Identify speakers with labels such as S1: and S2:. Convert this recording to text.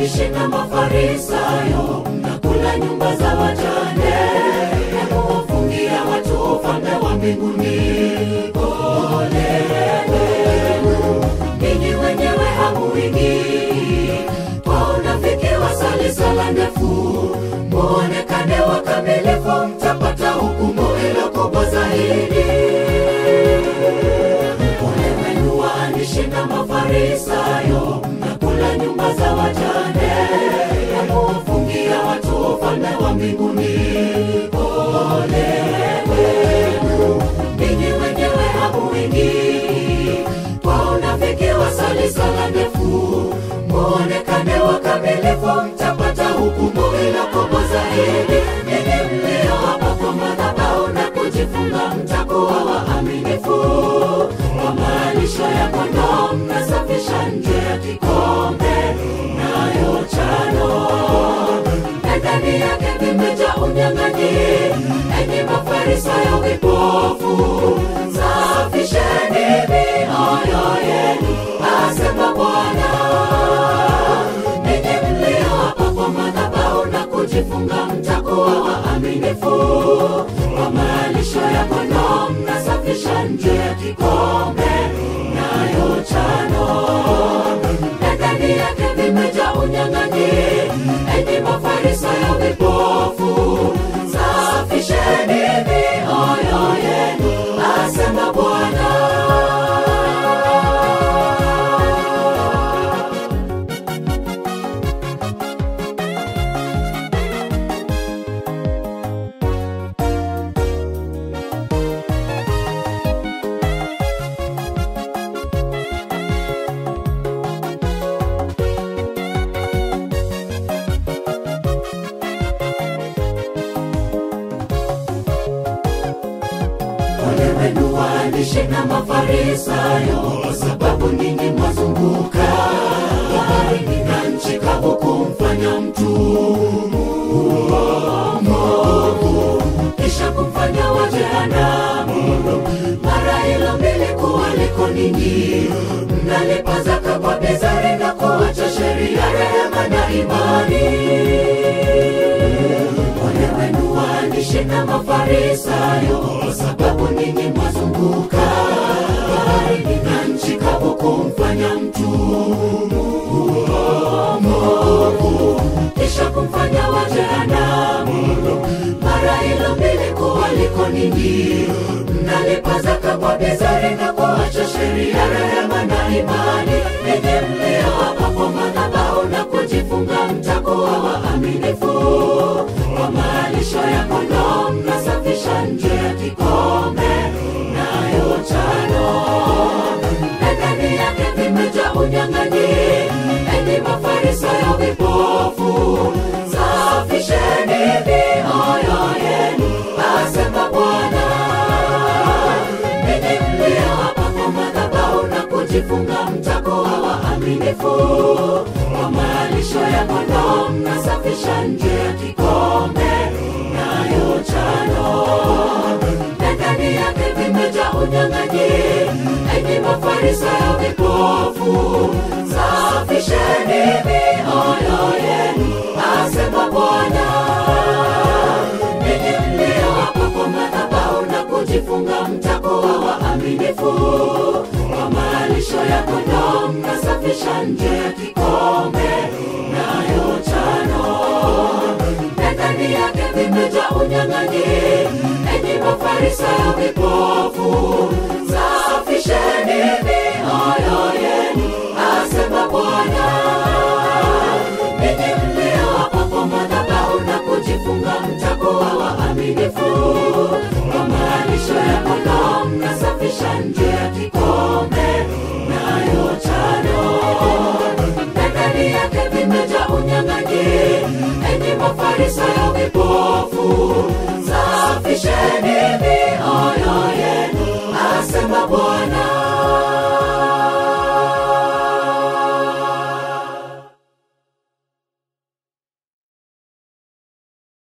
S1: waandishi na Mafarisayo, mnakula nyumba za wajane na kuwafungia watu ufalme wa mbinguni. Ole wenu ninyi wenyewe hamuingii kwa unafiki, wasali sala ndefu, muonekane wakamilifu, mtapata hukumu ilo kubwa zaidi. Ole wenu waandishi na Mafarisayo, mnakula nyumba za wajane na kuwafungia watu ufalme wa mbinguni. Ole wenu ninyi wenyewe hamuingii kwa unafiki, wasali sala ndefu, muonekane wakamilifu, mtapata hukumu ilo kubwa zaidi. Ninyi mlio hapa kwa madhabahu na kujifunga, mtakuwa waaminifu kwa malisho ya kondoo, mnasafisha nje ya kikombe nayo chano na ndani yake vimejaa unyang'anyi. Enyi Mafarisayo vipofu, safisheni mioyo yenu, asema Bwana. Ninyi mlio hapa kwa madhabahu na kujifunga, mtakuwa waaminifu kwa malisho ya kondoo, mnasafisha nje ya kikombe nayo chano na ndani yake vimejaa unyang'anyi. Enyi Mafarisayo vipofu, safisheni mioyo yenu, asema Bwana. Ole wenu waandishi na Mafarisayo, kwa sababu ninyi mwazunguka baharini na nchi kavu kumfanya mtu mwovu, kisha kumfanya wa jehanamu. Mara hilo mbili kuwaliko ninyi, mnalipa zaka kwa bezari na kuacha sheria, rehema na imani. Ole wenu waandishi na Mafarisayo, kwa sababu ninyi mwazunguka baharini na nchi kavu kumfanya mtu mwovu, kisha kumfanya wa jehanamu. Mara hilo mbili kuwaliko ninyi, mnalipa zaka kwa bezari na kuacha sheria, rehema na imani. Ninyi mlio hapa kwa madhabahu na kujifunga, mtakuwa waaminifu kwa malisho ya kondoo, mnasafisha nje ya kikombe nayo chano na ndani yake vimejaa unyang'anyi. Enyi Mafarisayo vipofu, safisheni mioyo yenu, asema Bwana. Ninyi mlio hapa kwa madhabahu na kujifunga, mtakuwa waaminifu kwa malisho ya kondoo, mnasafisha nje ya kikombe nayo chano na ndani yake vimejaa unyang'anyi. Enyi Mafarisayo vipofu, safisheni mioyo yenu, asema Bwana. Ninyi mlio hapa kwa madhabahu na kujifunga, mtakuwa waaminifu kwa malisho ya kondoo, mnasafisha nje ya kikombe nayo chano na ndani yake vimejaa unyang'anyi. Enyi Mafarisayo vipofu, safisheni mioyo yenu, asema Bwana. Ninyi mlio hapa kwa madhabahu na kujifunga, mtakuwa waaminifu kwa malisho ya kondoo, mnasafisha nje ya kikombe nayo chano na ndani yake vimejaa unyang'anyi. Enyi Mafarisayo vipofu, safisheni